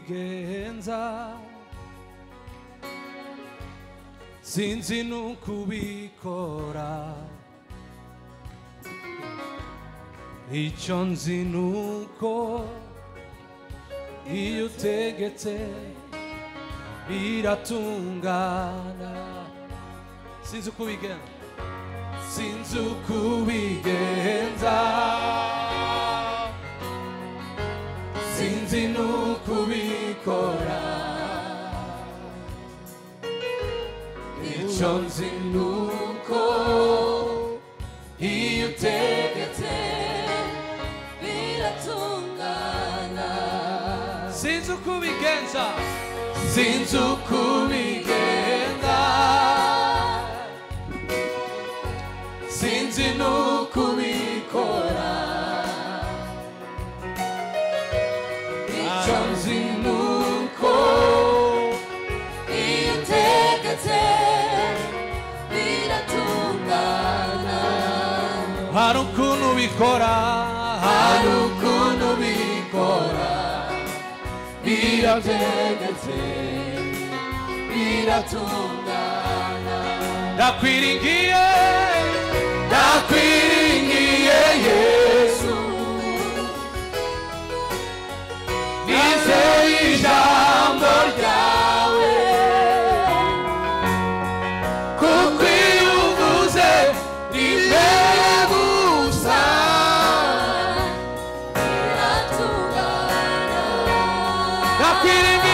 ukubigenza sinzi n'ukubikora icyo nzi nuko iyo utegetse biratungana sinzi ukubigenza sinzi ukubigenza sinzi n'ukubikora icyo nzi nuko iyo utegetse biratungana sinzi ukubigenza sinzi ukubigenza sinzi n'ukubikora icyo nzi nuko iyo utegetse biratungana hari ukuntu bikora hari ukuntu bikora birategetse biratungana ndakwiringiye ndakwiringiye yesu Yesu nizeye ijambo ryawe kuko iyo uvuze rimwe gusa biratungana ndakwiringiye